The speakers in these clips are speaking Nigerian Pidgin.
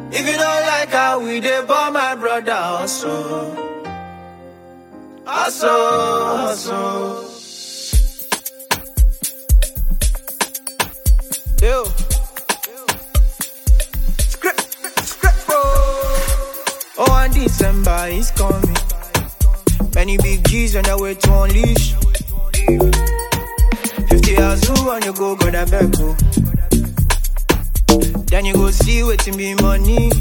If you don't like how we dey born my brother also. Also, also. Yo. Script, script, bro. Oh, and December is coming. Many big G's on their way to unleash. 50 hours who on you go, go that back, go. Then you go see waiting be money.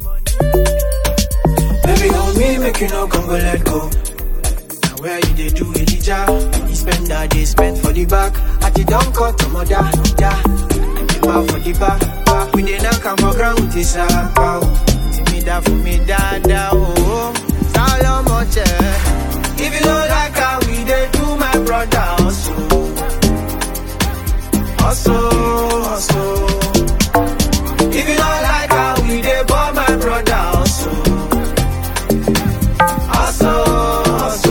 Baby, on me, make you no come go let go. Now where you they do Elijah? You spend that day spend for the back. At the down cut to mother, yeah. And the bar for the back, back. We dey knock am for ground with this sack, wow. See me that for me, da da oh. Solomon, eh. If you don't like how we dey do my brother, also, also, also. If you don't like how we dey born my brother also Also, also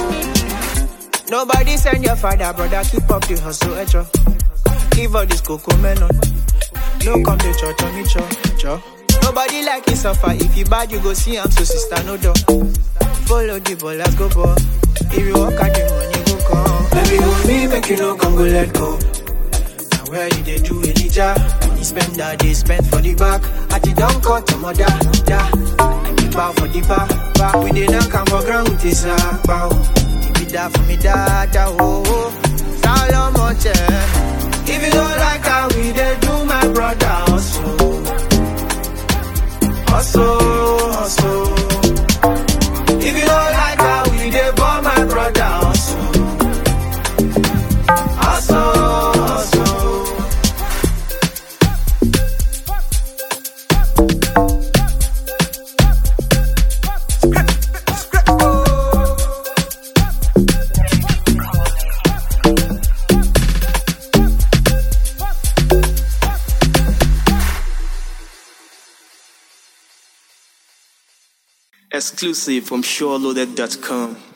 Nobody send your father, brother, keep up the hustle, echo Give all this cocoa melon No come to church on me, cho, cho Nobody like you suffer, if you bad you go see am, so sister no door Follow the ball, let's go ball If you walk out the money go come Baby, hold me, make you no come go let go now where you dey do Elijah? You spend that day spent for the back. At the down cut to mother, da. And the bow for the back, back. We dey knock am for ground with this sack, bow. Give it that for me, da, da, oh, oh. Solomon, eh. If you don't like how we dey do my brother, also. Also, also. If you don't like how we dey born my brother, also. Also, also. Exclusive from SureLoaded.com.